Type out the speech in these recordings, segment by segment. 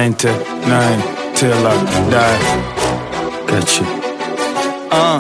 99 till I die. Got you. Uh.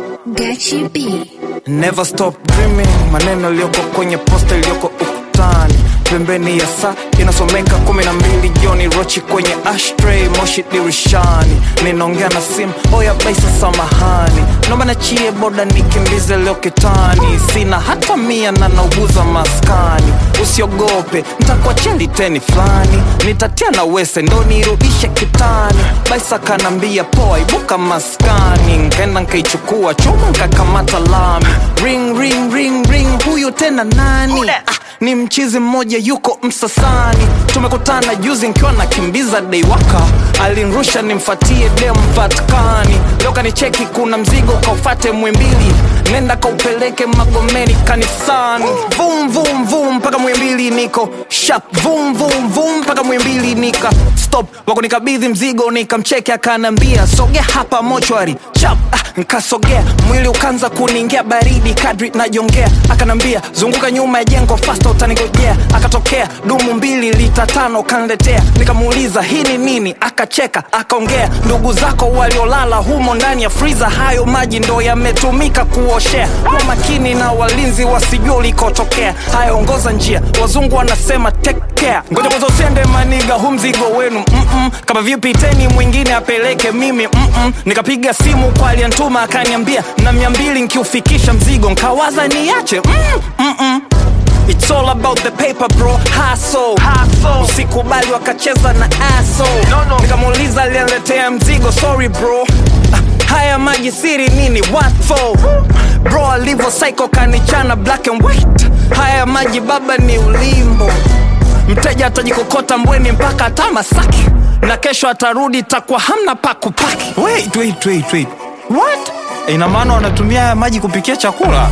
Gachi B. Never stop dreaming, maneno yaliyoko kwenye posta iliyoko ukutani, pembeni ya saa inasomeka kumi na mbili jioni, rochi kwenye ashtray, moshi dirishani, ninaongea na simu, oya baisa, samahani, naomba nachie boda nikimbize leo kitani, sina hata mia na nauguza maskani, usiogope ntakuachia liteni fulani, nitatia na wese ndo nirudishe kitani, baisa kanambia poa, ibuka maskani, nkaenda nkaichukua chuma nkakamata lami, ring ring ring ring, huyu tena nani? Ah, ni mchizi mmoja yuko Msasani, tumekutana juzi nkiwa nakimbiza deiwaka, alinrusha nimfatie dem Vatikani, leo kanicheki kuna mzigo kaufate Mwimbili, nenda kaupeleke Magomeni kanisani, vum vum vum mpaka Mwimbili niko sharp, vum vum vum mpaka Mwimbili nika stop, wako nikabidhi mzigo nikamcheki, akanambia sogea hapa mochwari chap, ah, nkasogea mwili ukaanza kuniingia baridi kadri najongea, akanambia zunguka nyuma ya jengo fasta utanigojea, akatokea dumu mbili lita tano kanletea, nikamuuliza hii ni nini, akacheka akaongea, ndugu zako waliolala humo ndani ya friza, hayo maji ndo yametumika kuoshea. Kwa makini na walinzi wasijua ulikotokea, haya ongoza njia, wazungu wanasema take care. Ngoja kwanza usende maniga, hu mzigo wenu mm-mm. kama vipi teni mwingine apeleke mimi mm-mm. nikapiga simu kwa aliyantuma akaniambia na mia mbili nkiufikisha mzigo, nkawaza niache mm, mm-mm. It's all about the paper bro, hustle. Usikubali wakacheza na aso no, no. Nikamuuliza aliyeletea mzigo, sorry bro Ah, haya maji siri nini, what for bro? Alivyo psycho kanichana black and white, haya maji baba ni ulimbo. Mteja atajikokota mbweni mpaka hata Masaki, na kesho atarudi takuwa hamna pa kupaki. Wait, wait, wait, wait. What? Ina maana wanatumia haya maji kupikia chakula?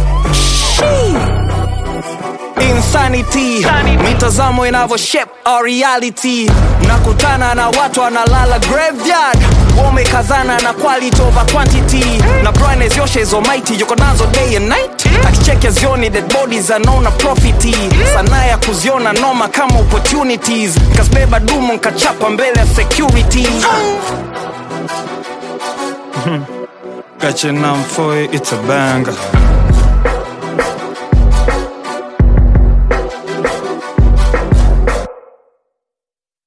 Shee. Insanity, mitazamo inavyo shape our reality. Nakutana na watu wanalala graveyard, wamekazana na quality over quantity, na brightness yoshe is almighty, yuko nazo day and night. Akicheke zioni dead bodies anaona profiti, sanaa ya kuziona noma kama opportunities. Kasbeba dumu nkachapa mbele ya security. Got your number for it, it's a banger.